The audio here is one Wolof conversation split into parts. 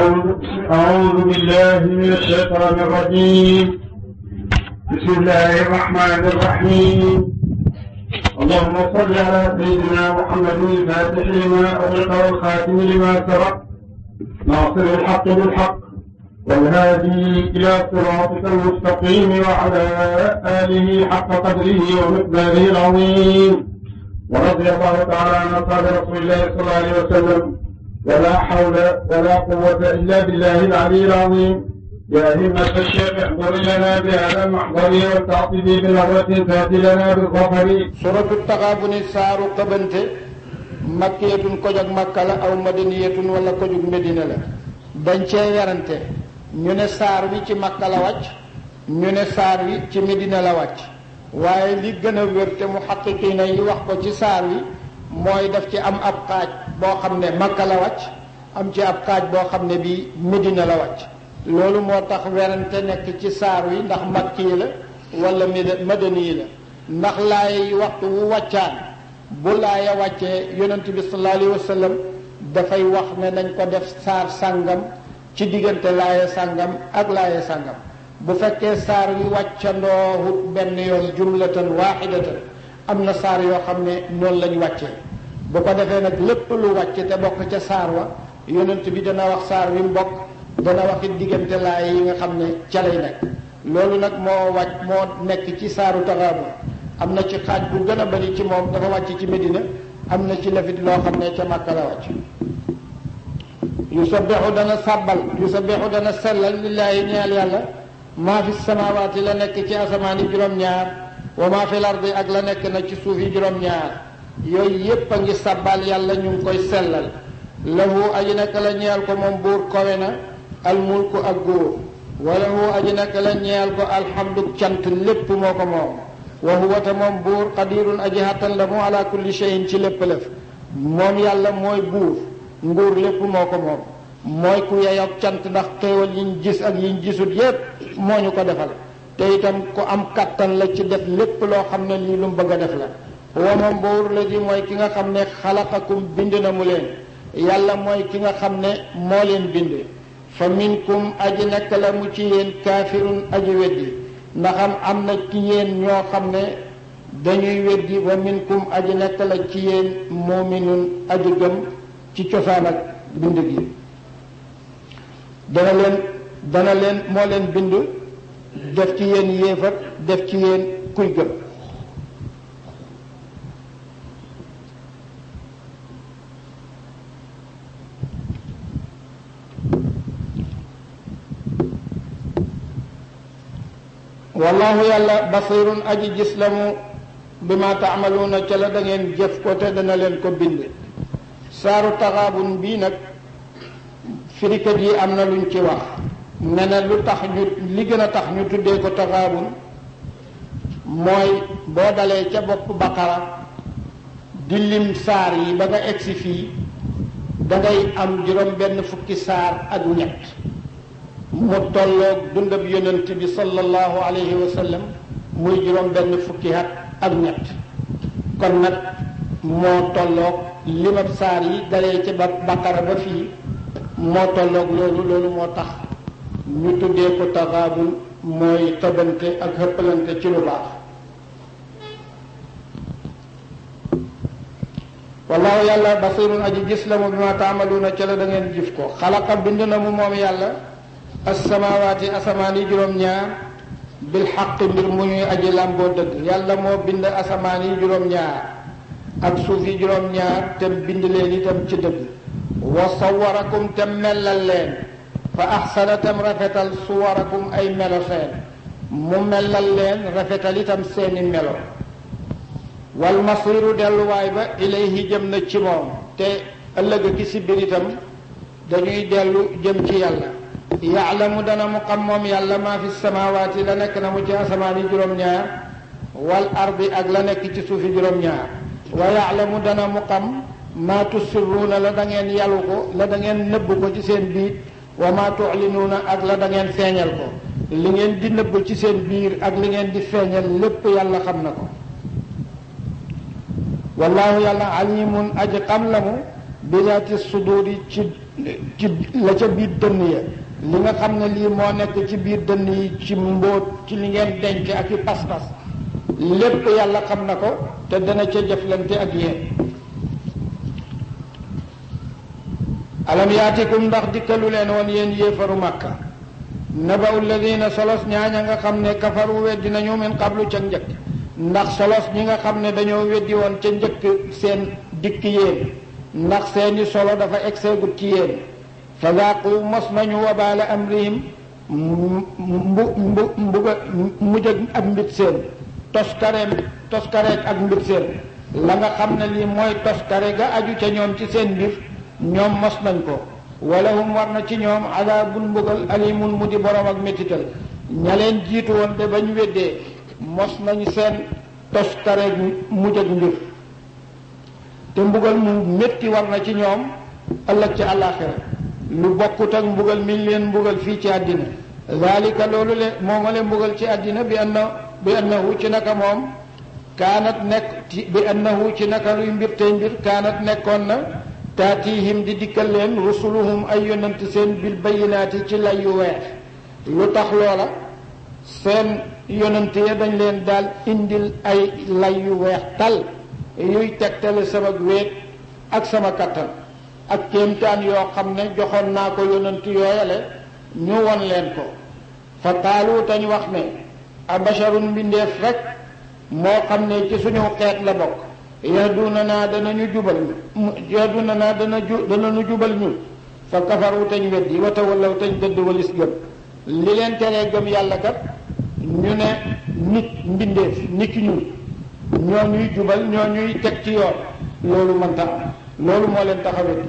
أعوذ أعوذ بالله من الشيطان الرجيم بسم الله الرحمن الرحيم اللهم صل على سيدنا محمد الفاتح لما أغلق والخاتم لما سبق ناصر الحق بالحق والهادي إلى صراطك المستقيم وعلى آله حق قدره ومقداره العظيم ورضي الله تعالى عن أصحاب رسول الله صلى الله عليه وسلم ولا حول ولا قوة إلا بالله العلي العظيم يا همة الشيخ احضر لنا بهذا المحضر والتعطيب بنظرة تأتي لنا بالظفر suratu taxaabuni saaru xëbante makkiyatun kojog makka la aw madaniyatun wala kojog medina la dañ cee werante ñu ne saar wi ci makka la wàcc ñu ne saar wi ci medina la wàcc waaye li gën a wér te mu xaqiqiina yi wax ko ci saar wi mooy daf ci am ab xaaj boo xam ne makka la wàcc am ci ab xaaj boo xam ne bii medina la wàcc loolu moo tax werante nekk ci saar wi ndax makki la wala madani la ndax laay waxtu wu wàccaan bu laaya wàccee yonent bi sallallahu alayhi wa sallam dafay wax ne nañ ko def saar sàngam ci diggante laaya sàngam ak laaya sàngam bu fekkee saar wi wàccandoowut benn yoon jumlatan waaxidatan am na saar yoo xam ne noonu lañ wàccee bu ko defee nag lépp lu wàcc te bokk ca saar wa yonent bi dana wax saar wi mu bokk dana wax it diggante laaya yi nga xam ne ca lay nekk loolu nag moo wàcc moo nekk ci saaru taxaabun am na ci xaaj bu gën a bari ci moom dafa wàcc ci Medina am na ci lafit loo xam ne ca Makka la wàcc yusabbihu dana sàbbal yusabbihu dana sellal lillaahi ñeel yàlla maa fi samaawaati la nekk ci asamaan yi juróom-ñaar wa maa fi lardi ak la nekk na ci suuf yi juróom-ñaar yooyu yépp a ngi sàbbal yàlla ñu ngi koy sellal lahu aji nekk la ñeel ko moom buur kowe na almulku ak góor wa lahu aji nekk la ñeel ko alhamdu cant lépp moo ko moom wa huwa te moom buur qadirun aji hattan la mu ala kulli shay'in ci lépp lëf moom yàlla mooy buur nguur lépp moo ko moom mooy ku yeyoog cant ndax xéewal yiñ gis ak yiñ gisut yépp moo ñu ko defal te itam ku am kattan la ci def lépp loo xam ne lii lu mu bëgg a def la huwa moom buur la di mooy ki nga xam ne xalaqakum bind na mu leen yàlla mooy ki nga xam ne moo leen bind fa minkum aji nekk la mu ci yéen kaafirun aji weddi ndaxam am na ci yéen ñoo xam ne dañuy weddi wa minkum aji nekk la ci yéen muminun aji gëm ci cosaan ak bind gi dana leen dana leen moo leen bind def ci yéen yéefar def ci yéen kuy gëm wallahu yàlla basirun aji gis la mu bi ma taamaluuna ca la da ngeen jëf ko te dana leen ko bind saaru taxaabun bii nag firikat yi am na luñ ci wax ne na lu tax ñu li gën a tax ñu tuddee ko taxaabun mooy boo dalee ca bopp baqara di lim saar yi ba nga egsi fii dangay am juróom benn fukki saar ak ñett mu tolloog dundab yonent bi sallallahu alayhi wa sallam muy juróom benn fukki at ak ñett kon nag moo tolloog limab saar yi dalee ci ba baqara ba fii moo tolloog loolu loolu moo tax ñu tuddee ko taxaabul mooy tëbante ak xëppalante ci lu baax wallahu yàlla basirun aji gis la mu bi ma taamaluuna ca la da ngeen jëf ko xalaqa bind na mu moom yàlla asamawaati asamaan yi juróom-ñaar bil xaq mbir mu ñuy aji làmboo dëgg yàlla moo bind asamaan yi juróom-ñaar ak suuf yi juróom-ñaar te bind leen itam ci dëgg wa sawarakum te mellal leen fa axsana tam rafetal suwarakum ay melo seen mu mellal leen rafetal itam seeni melo wal masiru delluwaay ba ilayhi jëm na ci moom te ëllëg ki si biir itam dañuy dellu jëm ci yàlla yaalamu dana mu xam moom yàlla maa fi samawaati la nekk na mu ci asamaan yi juróom-ñaar wal ardi ak la nekk ci suufi juróom-ñaar wa yaalamu dana mu xam maa tusirruuna la da ngeen yalu ko la da ngeen nëbb ko ci seen biir wa maa tuxlinuuna ak la da ngeen feeñal ko li ngeen di nëbb ci seen biir ak li ngeen di feeñal lépp yàlla xam na ko wallaahu yàlla alimun aji xam la mu bizaati suduuri ci ci la ca biir dënn ya li nga xam ne lii moo nekk ci biir dënn yi ci mbóot ci li ngeen denc ak i pas-pas lépp yàlla xam na ko te dana ca jëflante ak yéen alam yaatikum ndax dikkalu leen woon yéen yéefaru màkka naba'u alladina solos ñaaña nga xam ne kafaru weddi nañu min qablu ca njëkk ndax solos ñi nga xam ne dañoo weddi woon ca njëkk seen dikk yéen ndax seeni solo dafa egseegut ci yéen fa daaqu mos nañu wabaala amrihim mbu mbu mbuga mujj ak mbit seen toskareem toskareek ak mbit seen la nga xam ne lii mooy toskare ga aju ca ñoom ci seen mbir ñoom mos nañ ko walahum war na ci ñoom adaabun mbugal alimun mu di borom ak métital ña leen jiitu woon de bañ weddee mos nañ seen toskareek mujj ak mbir te mbugal mu métti war na ci ñoom ëllëg ci àllaaxira lu bokkut ak mbugal mi leen mbugal fii ci àddina zalika loolu le mooma leen mbugal ci àddina bi anna bi annahu ci naka moom kaanat nekk bi annahu ci naka luy mbir tey mbir kaanat nekkoon na taatihim di dikkal leen rusuluhum ay yonant seen bil bayinaati ci lay yu weex lu tax loola seen yonant ya dañ leen daal indil ay lay yu weex tal yuy tegtale sama wéet ak sama kattan ak kéemtaan yoo xam ne joxoon naa ko yonant yooyale ñu won leen ko fa qaalu tañ wax ne abasharun mbindeef rek moo xam ne ci suñu xeet la bokk yahduna naa danañu jubal ñu yahduna naa dana ju danañu jubal ñu fa kafaru tañ weddi wa tawallaw tañ dëdd walis gëm li leen teree gëm yàlla kat ñu ne nit mbindeef nit ki ñun ñoo ñuy jubal ñoo ñuy teg ci yoon loolu mënta am loolu moo leen tax a weddi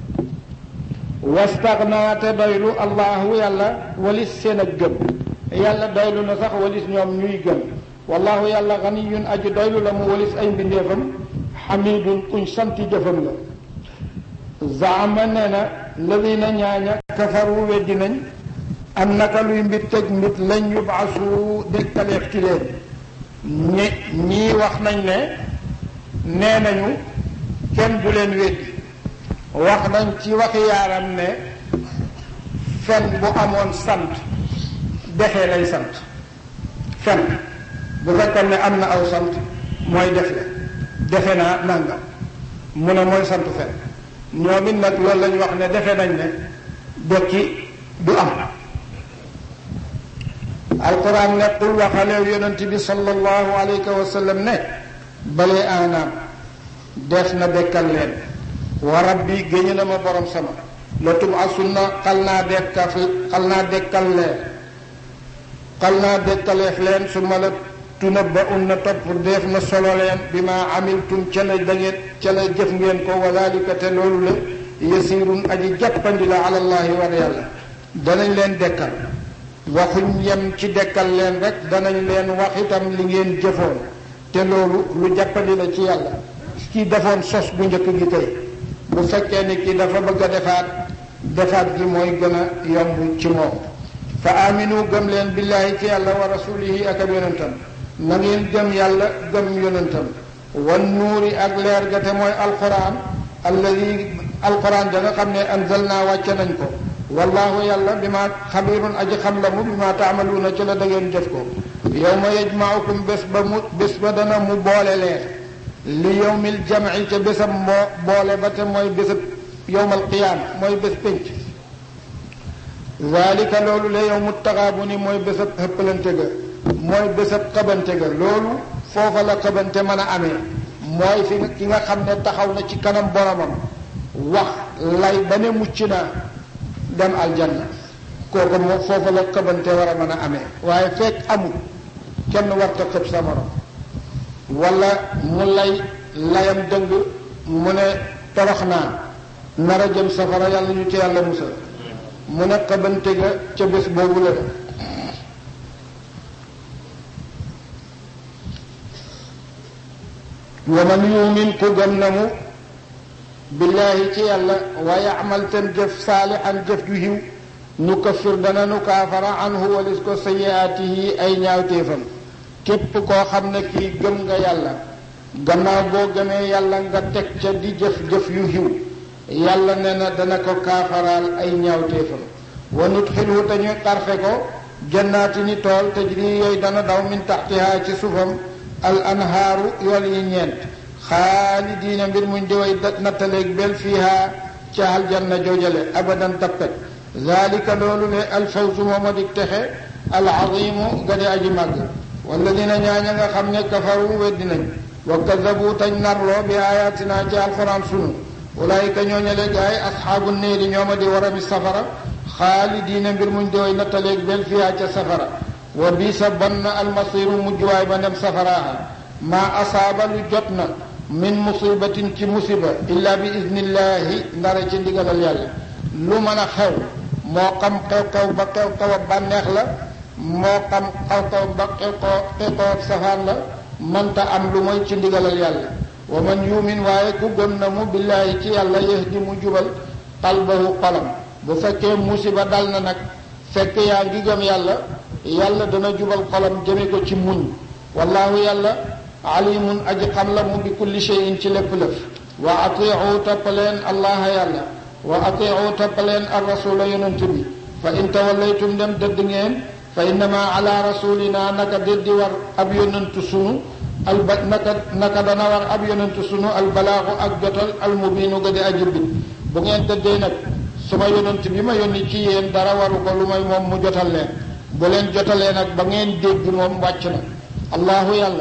wastaxnaa te doylu allahu yàlla walis seen ak gëm yàlla doylu na sax walis ñoom ñuy gëm wallahu yàlla ganiyun aji doylu la mu walis ay mbindeefam xamidun kuñ santi jëfam la zaama nee na ladina ñaaña kafaru weddi nañ am naka luy mbit tëj mbit lañ yubaasu dekkaleef ci leen ñi ñii wax nañ ne nee nañu kenn du leen weddi wax nañ ci waxi yaaram ne fen bu amoon sant defee lay sant fen bu fekkoon ne am na aw sant mooy def le defe naa nangam mu ne mooy sant fen ñoom it nag loolu lañu wax ne defe nañ ne dekki du am alquran ne qul waxaleew yonent bi sallallahu alayhi wa sallam ne balee anaam def na dekkal leen wa rabbi géñu na ma borom sama la tubasunna xal naa dekkal xal naa dekkal leen xal naa dekkaleef leen su ma la tunabba un na topp def na solo leen bi ma amiltum ca la dangeen ca la jëf ngeen ko wa dalika te loolu la yasirun aji jàppandi la alallahi war yàlla danañ leen dekkal waxuñ yem ci dekkal leen rek danañ leen wax itam li ngeen jëfoon te loolu lu jàppandi la ci yàlla kii defoon sos bu njëkk gi tey bu fekkee ni kii dafa bëgg a defaat defaat gi mooy gën a yomb ci moom fa aminu gëm leen billaahi ci yàlla wa rasulihi ak ab yonentam na ngeen gëm yàlla gëm yonentam wan nuuri ak leer ga te mooy alquran alladi alquran da nga xam ne anzalna wàcce nañ ko wallahu yàlla bi ma xabirun aji xam la mu bi ma taamaluuna ci la da ngeen jëf ko yawma yajmaukum bés ba mu bés ba dana mu boole leen li yawmil jamci ca bésam moo boole ba te mooy bésab yawmal qiyaama mooy bés pénc zalika loolu la yawmu taxaabuni mooy bésab xëppalante ga mooy bésab xabante ga loolu foofa la xabante mën a amee mooy fi ki nga xam ne taxaw na ci kanam boromam wax lay ba ne mucc naa dem aljanna kooku moom foofa la xëbante war a mën a amee waaye fekk amul kenn warta xëb sa morom wala mu lay layam dëng mu ne torox naa nar a jëm safara yàlla ñu ci yàlla musal mu ne xëbante ga ca bés boobu la wa man yumin ku gëm na mu billaahi ci yàlla wa yaamal ten jëf saalixan jëf ju xiw nu kaffir dana nu kaafara anhu walis ko sayiaatihi ay ñaawteefam képp koo xam ne kii gëm nga yàlla gannaaw boo gëmee yàlla nga teg ca di jëf jëf yu xiw yàlla ne na dana ko kaafaraal ay ñaawteefam wa nudxilhu te ñu xarfe ko jannaati ni tool tajri yooyu dana daw min taxtiha ci suufam al anhaaru yool yi ñeent xaalidiina mbir muñ di way nattaleeg bel fiiha ca aljanna joojale abadan tappet zalika loolu le alfawzu mooma dig texe alazimu gade aji màgg walladina ñaaña nga xam ne kafaru weddi nañ wa kazabu tañ narloo bi ayatina ci alquran sunu ulaayika ñooñale gaay asxaabu néeri ñooma di warami safara xaalidiina mbir muñ di way nattaleeg bel fiiha ca safara wa bisa bon na almasiru mujjuwaay ba ndem safaraaha maa asaaba lu jot na min musibatin ci musiba illa bi idnillahi ndara ci ndigalal yàlla lu mën a xew moo xam xew-xew ba xew-xew a bànneex la moo xam xew-xew ba xew-xew xew-xew safaan la mënta am lu mooy ci ndigalal yàlla wa man yumin waaye ku gëm na mu billaahi ci yàlla yahdi mu jubal qalbahu xolam bu fekkee musiba dal na nag fekk yaa ngi gëm yàlla yàlla dana jubal xolam jëme ko ci muñ wallaahu yàlla alimun aji xam la mu bi kulli shay'in ci lépp lëf wa atiu toppaleen allaha yàlla wa atiu toppaleen ar rasula yonent bi fa in tawallaytum dem dëdd ngeen fa innama ala rasulina naka déddi war ab yonentu sunu alba naka naka dana war ab yonentu sunu albalaaxu ak jotal almubiinu ga di aji bit bu ngeen dëddee nag suma yonent bi ma yónni ci yéen dara waru ko lu may moom mu jotal leen bu leen jotalee nag ba ngeen dégg moom wàcc na allahu yàlla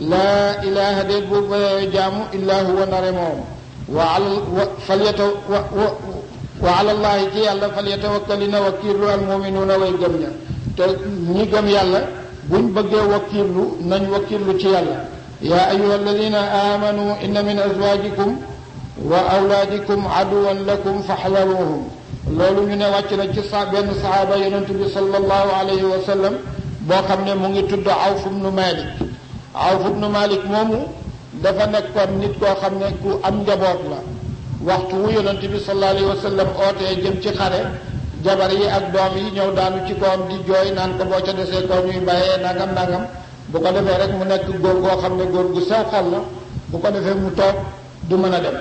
laa ilaha déet bu bayee jaamu illaa huwa ndare moom wa ala wa falyata wa wa wa alallahi ci yàlla falyatawakkalina wakiirlu almuminuuna way gëm ña te ñi gëm yàlla buñ bëggee wakiirlu nañ wakiirlu ci yàlla yaa ayuha alladina amanu inna min azwajikum wa awlaadikum aduwan lakum faxdaruhum loolu ñu ne wàcc na ci sa benn saxaaba yonent bi sallallahu alayhi wa sallam boo xam ne mu ngi tudd Awf ibnu Malik Awf ibnu Malik moomu dafa nekkoon nit koo xam ne ku am njaboot la waxtu wu yonent bi sallallahu alayhi wa sallam ootee jëm ci xare jabar yi ak doom yi ñëw daanu ci kawam di jooy naan ko boo ca desee kaw ñuy bàyyee nangam nangam bu ko defee rek mu nekk góor goo xam ne góor gu sew xol la bu ko defee mu toog du mën a dem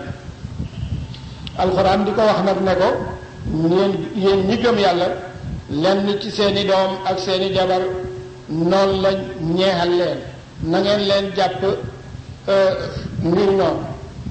alxuraan di ko wax nag ne ko yéen yéen ñi gëm yàlla lenn ci seeni doom ak seeni jabar noonu la ñeexal leen na ngeen leen jàpp mbir noonu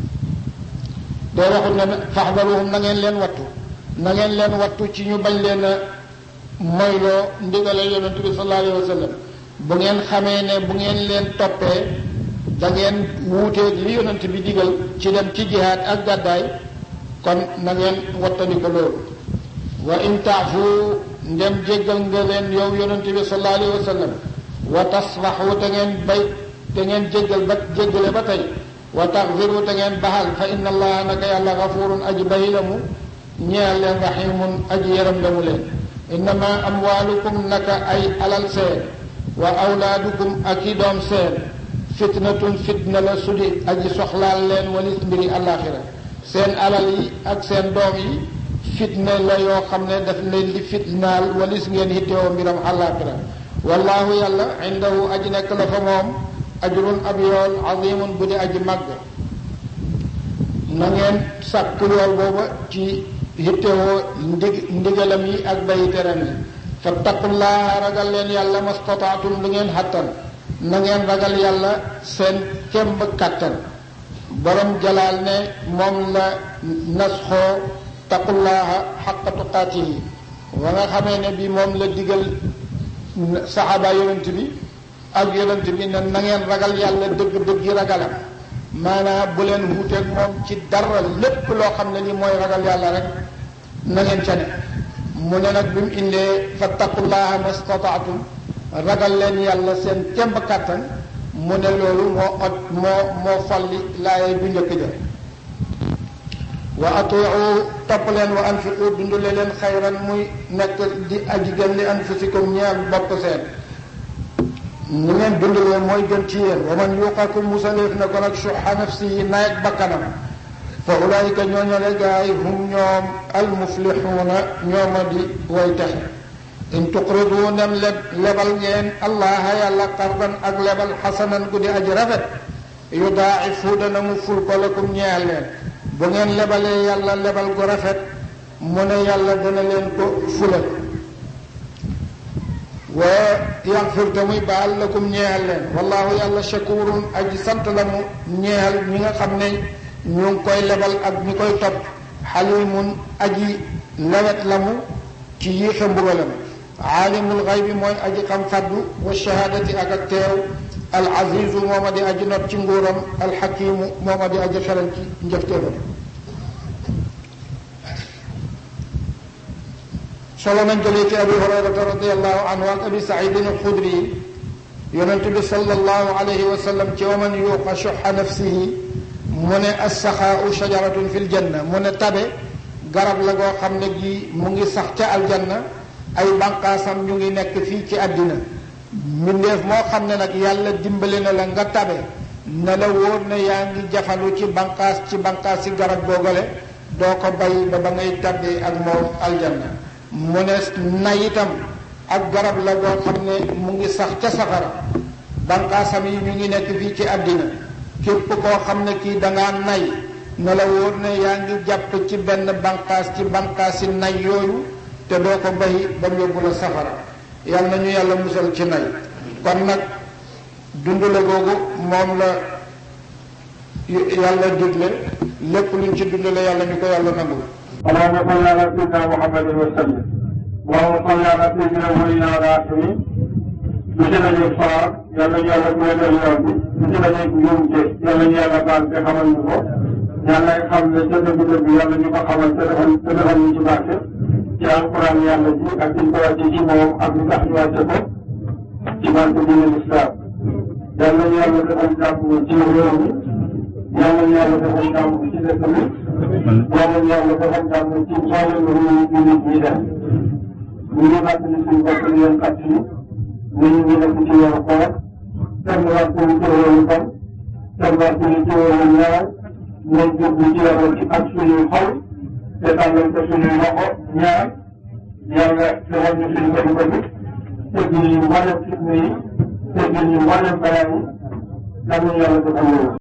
doo waxul ne faxdaruhum na ngeen leen wattu na ngeen leen wattu ci ñu bañ leen a moyloo ndigale yonent bi sallallahu alayhi wa sallam bu ngeen xamee ne bu ngeen leen toppee da ngeen wuuteeg li yonent bi digal ci dem ci jihaad ak gàddaay kon na ngeen wattandi ko loolu wa in taafu ndem jéggal nga leen yow yonent bi sallallahu alayhi wa sallam wa tasfaxu te ngeen bay te ngeen jéggal ba jéggale ba tey wa taxfiru te ngeen baxal fa inna allaha naka yàlla gafurun aji bay la mu ñeel leen raximun aji yaram la mu leen innama amwaalukum naka ay alal seen wa awlaadukum ak i doom seen fitnatun fitna la sudi aji soxlaal leen walis mbiri àllaaxira seen alal yi ak seen doom yi fitna la yoo xam ne daf leen di fitnaal walis ngeen hittewoo mbiram àllaaxira wallaahu yàlla indahu aji nekk la fa moom ajrun ab yool azimun bu di aji màgg na ngeen sàkk yool booba ci hittewoo ndig ndigalam yi ak bayi teram yi fattaqullaha ragal leen yàlla mastataatum lu ngeen xattan na ngeen ragal yàlla seen kemb kàttan borom jalaal ne moom la nasxoo taqullaha xaqa tuqaatihi wa nga xamee ne bi moom la digal saxaaba yonent bi ak yonent bi ne na ngeen ragal yàlla dëgg-dëggi ragalam maanaam bu leen wuuteeg moom ci dara lépp loo xam ne ni mooy ragal yàlla rek na ngeen ca ne mu ne nag bi mu indee fattaqullaha mastataatum ragal leen yàlla seen kemb kàttan mu ne loolu moo ot moo moo folli laaye bu njëkk ja wa atiu topp leen wa anfiqu dundale leen xayran muy nekk di aji gën li anfusikum ñeel bopp seen ni ngeen dundalee mooy gën ci yéen wa man yuqakum musaleef na ko nag suxa nafsi yi naeg bakkanam fa ulaayika ñooñale gaay hum ñoom almuflixuuna ñooma di way texe in tuqridu nem leb lebal ngeen allaha yàlla qardan ak lebal xasanan gu di aji rafet yudaa'ifu dana mu ful ko lakum ñeel leen bu ngeen lebalee yàlla lebal gu rafet mu ne yàlla dana leen ko fulal wa yaxfir te muy baal lakum ñeexal leen wallahu yàlla shakurun aji sant la mu ñeexal ñi nga xam ne ñu ngi koy lebal ak ñi koy topp xalimun aji lewet la mu ci yiixe mbugalam aalimul xaybi mooy aji xam faddu wa shahaadati ak ak teew al azizu mooma di aji not ci nguuram al xakimu mooma di aji xelal ci njëfteefam solo nañ jëlee ci abi hurayrata radiallahu anhu ak abi saidin alxudri yonent bi sallallahu alayhi wa sallam ci waman yuuqa shuxa nafsihi mu ne assaxaau shajaratun fi ljanna mu ne tabe garab la goo xam ne gi mu ngi sax ca aljanna ay banqaasam ñu ngi nekk fii ci àddina mbindeef moo xam ne nag yàlla dimbali na la nga tabe ne la wóor ne yaa ngi jafandu ci banqaas ci banqaas ci garab googale doo ko bay ba ba ngay tabbee ak moom aljanna mu ne nay itam ak garab la goo xam ne mu ngi sax ca safara banqaasam yi ñu ngi nekk fii ci àddina képp koo xam ne kii dangaa nay ne la wóor ne yaa ngi jàpp ci benn banqaas ci banqaasi nay yooyu te doo ko bay ba mu yóbbu la safara yal na ñu yàlla musal ci nay kon nag dundale googu moom la yàlla digle lépp luñ ci dundale yàlla ñu ko yàlla nangul اللهم صل على سيدنا محمد وسلم اللهم صل على سيدنا ولينا الراحمين monsieur la ñuy faar yal nañu yàlla may leen yoon bi monsieur la ñuy njuumte yal nañu yàlla baal te xamal ñu ko yàlla xam ne ca dëgg dëgg yàlla ñu ko xamal te defal te defal ñu ci barke ci alquran yàlla ji ak ñu ko wàcce ci moom ak ñu tax ñu wàcce ko ci barke diine l'islam yal nañu yàlla defal jàmm ci réew mi yal nañu yàlla defal jàmm ci dëkk bi yal nañu yàlla defal jàmm ci mboolem réew yi nit ñi def ñu ngi fàttali suñu bopp di leen fàttali ñu ngi nekk ci yoonu koor kenn waxtu ci yoonu bon kenn waxtu ci yoonu ñaar nañ jublu ci yàlla ci ak suñuy xol te tàllal ko suñuy loxo ñaar yàlla defal ñu suñu bëri bëri teggil ñu mboolem fitna yi teggil ñu mboolem balaa yi yàlla yàlla defal loolu